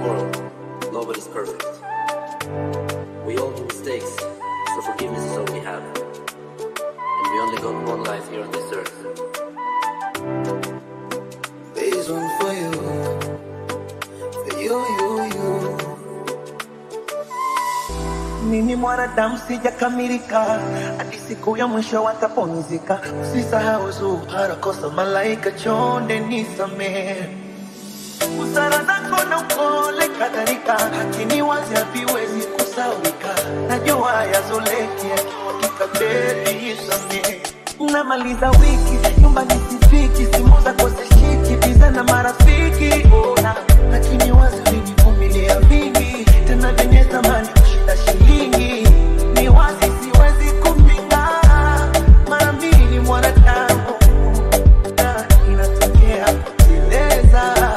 world, nobody's perfect. We all do mistakes, so forgiveness is all we have. And we only got one life here on this earth. This one for you, for you, you, you. Mimi mwanadamu sijakamilika, hadi siku ya mwisho watapumzika. Usisahau zuhara, kosa malaika, chonde nisamehe. Busara zako na upole kadhalika, lakini wazi haviwezi kusaulika. Najua yazoleki yakimwagika, baby nisamehe. Namaliza wiki nyumbani sifiki, simu zako zishiki, biza na marafiki ona, lakini wazi ulinivumilia vingi, tena vyenye thamani kushinda shilingi. Ni wazi siwezi kupinga, mara mbili mwanadamu na inatokea kuteleza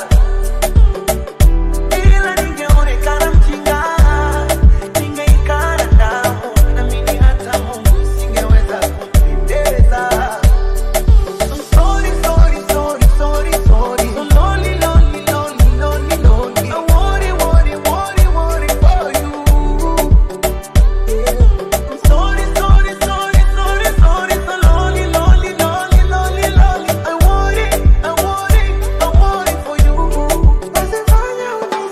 ila ningeonekana mjinga, ningeikana damu, naamini hata Mungu singeweza kumpendeza. I'm sorry, sorry, sorry, sorry, sorry. So lonely, lonely, lonely, lonely, lonely. I worry, worry, worry, worry for you. I'm sorry, sorry, sorry, sorry, sorry. So lonely, lonely, lonely, lonely, lonely. I worry, I worry, I worry for you. Usifanye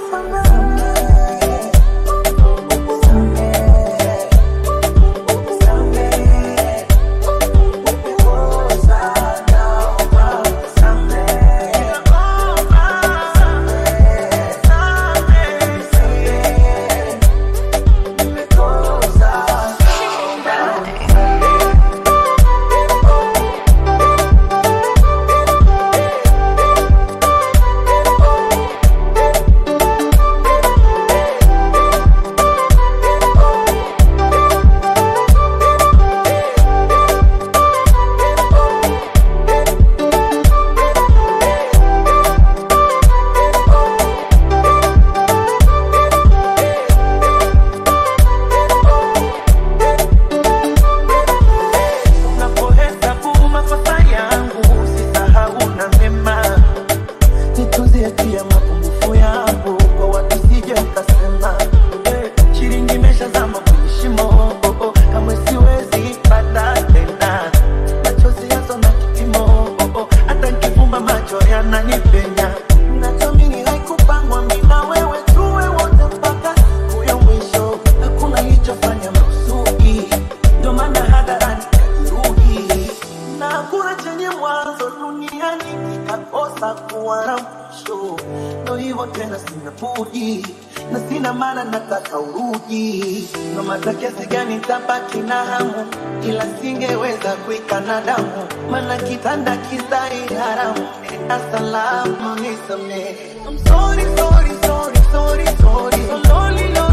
Unapohesabu makosa yangu, usisahau na mema. Nituzie pia mapungufu yangu, kwa watu sije ukasema eh, shilingi imeshazama kwenye shimo oh, oh, kamwe siwezi pata tena. Machozi yazo na kipimo oh, oh, hata nikifumba macho yananipenya. Nachoamini haikupangwa mimi na wewe tuwe wote mpaka siku ya mwisho. Hakuna lichofanya makusudi, ndio maana hadharani kajeruhi na hakuna chenye mwanzo duniani kikakosa kuwa na mwisho. Ndo hivyo tena, sina budi na sina maana, nataka urudi. No mata kiasi gani tabaki na hamu, ila singeweza kuikana damu, maana kitanda kizai haramu. Asalamu nisamehe. I'm sorry, sorry, sorry, sorry, sorry. So lonely, lonely.